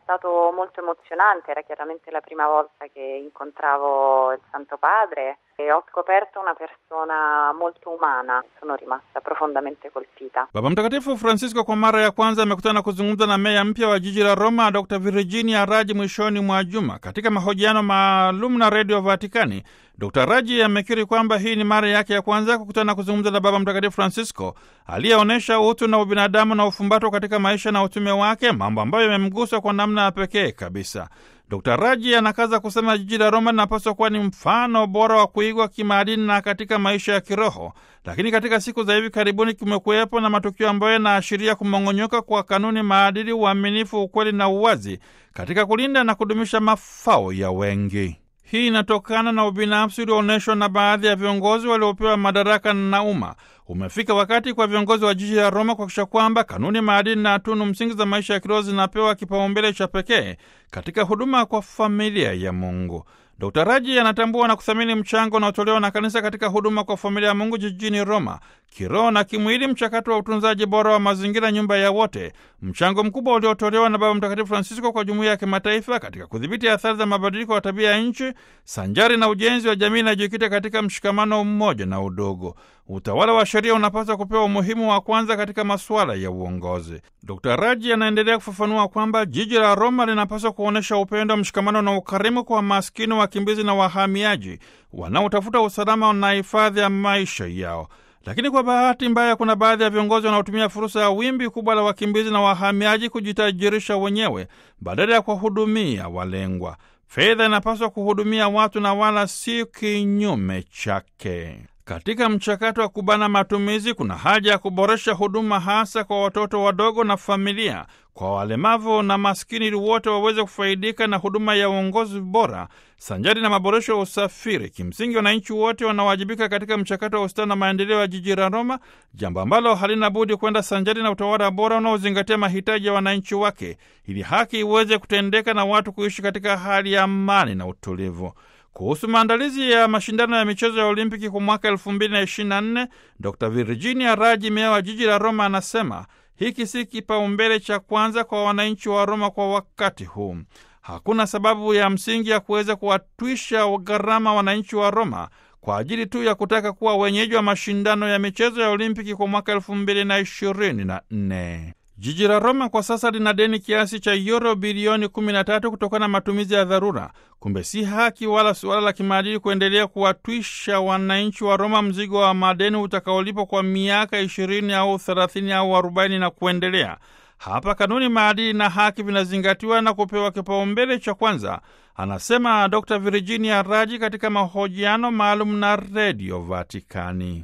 stato molto emozionante, era chiaramente la prima volta che incontravo il Santo Padre e ho scoperto una persona molto umana, sono rimasta profondamente colpita. Baba Mtakatifu Francisco kwa mara ya kwanza amekutana kuzungumza na meya mpya wa jiji la Roma, Dr Virginia Raji mwishoni mwa juma. Katika mahojiano maalum na redio Vatikani, Dr Raji amekiri kwamba hii ni mara yake ya kwanza kukutana kuzungumza na Baba Mtakatifu Francisco aliyeonyesha utu na ubinadamu na ufumbato katika maisha na utume wake, mambo ambayo yamemgusa kwa namna ya pekee kabisa. Dr Raji anakaza kusema jiji la Roma linapaswa kuwa ni mfano bora wa kuigwa kimaadili na katika maisha ya kiroho, lakini katika siku za hivi karibuni kumekuwepo na matukio ambayo yanaashiria kumong'onyoka kwa kanuni, maadili, uaminifu, ukweli na uwazi katika kulinda na kudumisha mafao ya wengi. Hii inatokana na ubinafsi ulioonyeshwa na baadhi ya viongozi waliopewa madaraka na umma. Umefika wakati kwa viongozi wa jiji la Roma kuhakikisha kwamba kanuni, maadili na tunu msingi za maisha ya kiroho zinapewa kipaumbele cha pekee katika huduma kwa familia ya Mungu. Dkt Raji anatambua na kuthamini mchango unaotolewa na kanisa katika huduma kwa familia ya Mungu jijini Roma, kiroho na kimwili, mchakato wa utunzaji bora wa mazingira, nyumba ya wote, mchango mkubwa uliotolewa na Baba Mtakatifu Francisco kwa jumuiya ya kimataifa katika kudhibiti athari za mabadiliko ya tabia ya nchi, sanjari na ujenzi wa jamii inayojikita katika mshikamano, umoja na udogo. Utawala wa sheria unapaswa kupewa umuhimu wa kwanza katika masuala ya uongozi. Dr Raji anaendelea kufafanua kwamba jiji la Roma linapaswa kuonyesha upendo, mshikamano na ukarimu kwa maskini, wakimbizi na wahamiaji wanaotafuta usalama na hifadhi ya maisha yao. Lakini kwa bahati mbaya, kuna baadhi ya viongozi wanaotumia fursa ya wimbi kubwa la wakimbizi na wahamiaji kujitajirisha wenyewe badala ya kuwahudumia walengwa. Fedha inapaswa kuhudumia watu na wala si kinyume chake. Katika mchakato wa kubana matumizi, kuna haja ya kuboresha huduma hasa kwa watoto wadogo na familia, kwa walemavu na maskini, ili wote waweze kufaidika na huduma ya uongozi bora sanjari na maboresho ya usafiri. Kimsingi, wananchi wote wanawajibika katika mchakato wa ustawi na maendeleo ya jiji la Roma, jambo ambalo halina budi kwenda sanjari na utawala bora unaozingatia mahitaji ya wananchi wake, ili haki iweze kutendeka na watu kuishi katika hali ya amani na utulivu. Kuhusu maandalizi ya mashindano ya michezo ya Olimpiki kwa mwaka elfu mbili na ishirini na nne Dr Virginia Raji, meya wa jiji la Roma, anasema hiki si kipaumbele cha kwanza kwa wananchi wa Roma kwa wakati huu. Hakuna sababu ya msingi ya kuweza kuwatwisha gharama wananchi wa Roma kwa ajili tu ya kutaka kuwa wenyeji wa mashindano ya michezo ya Olimpiki kwa mwaka elfu mbili na ishirini na nne. Jiji la Roma kwa sasa lina deni kiasi cha yuro bilioni 13 kutokana na matumizi ya dharura. Kumbe si haki wala suala la kimaadili kuendelea kuwatwisha wananchi wa Roma mzigo wa madeni utakaolipwa kwa miaka 20 au 30 au 40 na kuendelea. Hapa kanuni, maadili na haki vinazingatiwa na kupewa kipaumbele cha kwanza, anasema Dr Virginia Raji katika mahojiano maalum na Redio Vatikani.